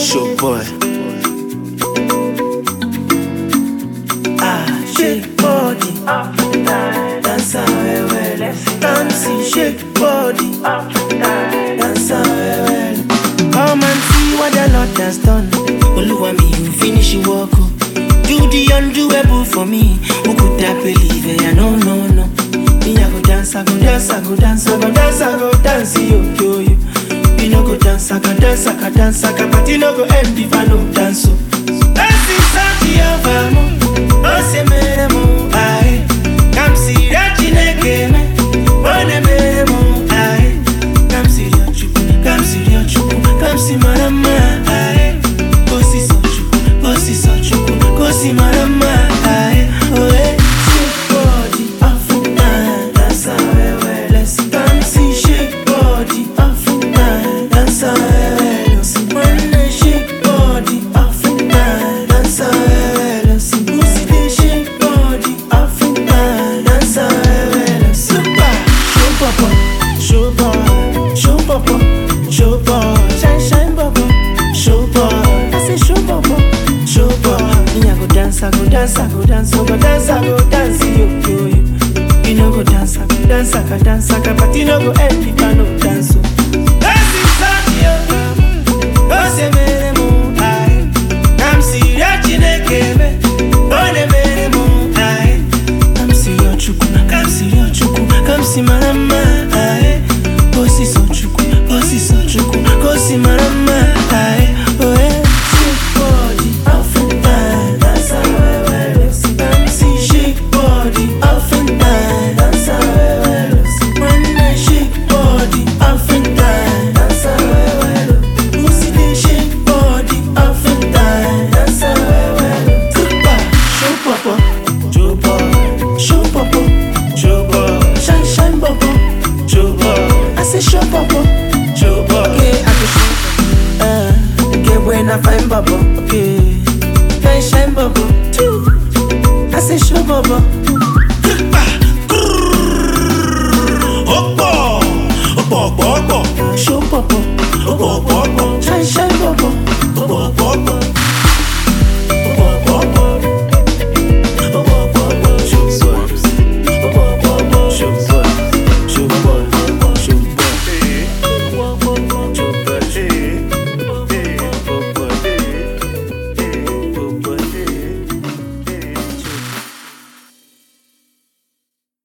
Show boy. Ah, shake body. Dance well, well. Dance, shake body. Dance well, well. Come and see what the Lord has done. Oluwa me, you finish your work. oh. Do the undoable for me. Who could have believe it? No, no, no. Me, I go dance, I go dance, I go dance, I go dance, I go dance, yo, yo, yo. Me no go dance, I can dance, I can dance, I can party no go end if I no dance. So. Dance inside the oven, oh se me mo, aye. Come see that chineke me, oh ne me mo, aye. Come see your chuku, come see your chuku, come see my mama, aye. Go see so chuku, go see so chuku, go see my mama, aye. Oh eh, shake body, off and down, dance away, well. Let's dance, shake body, off and down, dance away, well. Let's wanna shake body, off and down, dance away, well. Let's pussy they shake body, off and down, dance away, well. Let's super, show papa, show boy, show papa, show boy, shine shine papa, show boy. I say show papa, show boy. Me I go dance, I go dance, I go dance, I go dance, I go dance, yo yo yo. You no go dance, I go dance, I go dance, I go party no go end if I no dance. So. Dance inside yo, oh se me mo ay. Come see that chineke me, oh ne me mo ay. Come see your chuku, come see your chuku, come see my